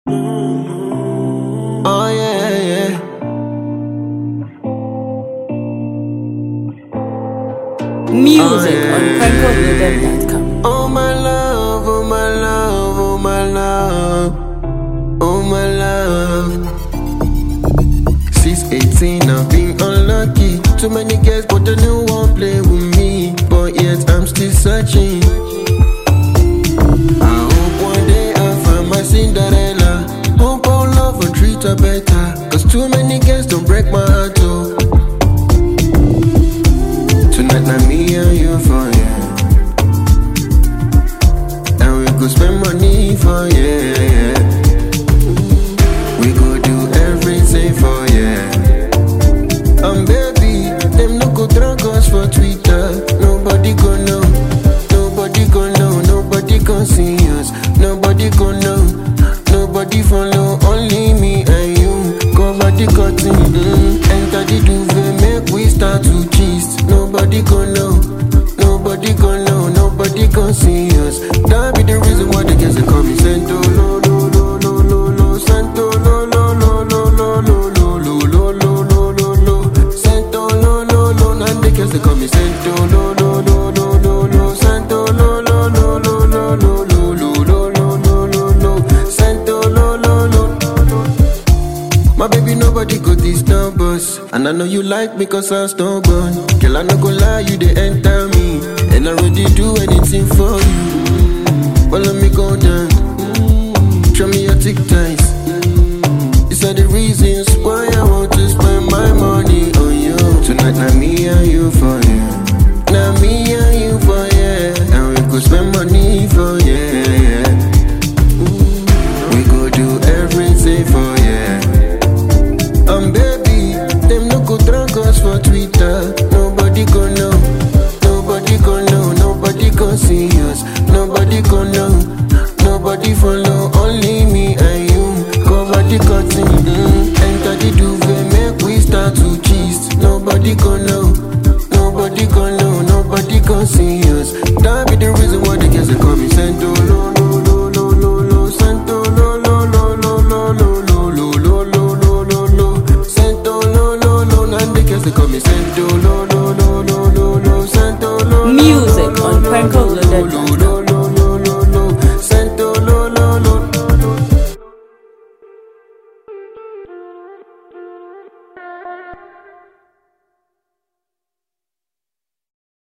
Oh yeah, yeah. Music Oh, on yeah. PrimeCodeLabel.com. Oh my love, oh my love, oh my love, oh my love. Since 18, I've been unlucky. Too many girls, but they no one play with me. But yet I'm still searching. I hope one day I find my Cinderella. Hope our love will treat her better. Cause too many girls don't break my heart, oh. Tonight, not me and you for you. And we go spend money for yeah. We go do everything for yeah. Um baby, them no go drag us for Twitter. Nobody go know, nobody go know, nobody go see us, nobody go know, nobody follow. Only me and you cover the curtain. Mm. Enter the duvet, make we start to gist. Nobody go know, nobody go know, nobody go see us. That be the reason why the girls they call me Santo lo lo lo lo lo lo Santo lo lo lo lo lo lo lo lo lo lo lo lo lo Santo lo lo lo and the girls they call me Santo lo lo lo lo lo lo Santo lo lo lo lo lo lo lo lo lo lo lo lo lo Santo lo lo lo my baby, nobody go disturb us. And I know you like me cause I'm stubborn. Girl, I no go lie, you they enter me. And I already do anything for you. But let me go down. Show me your tic tac.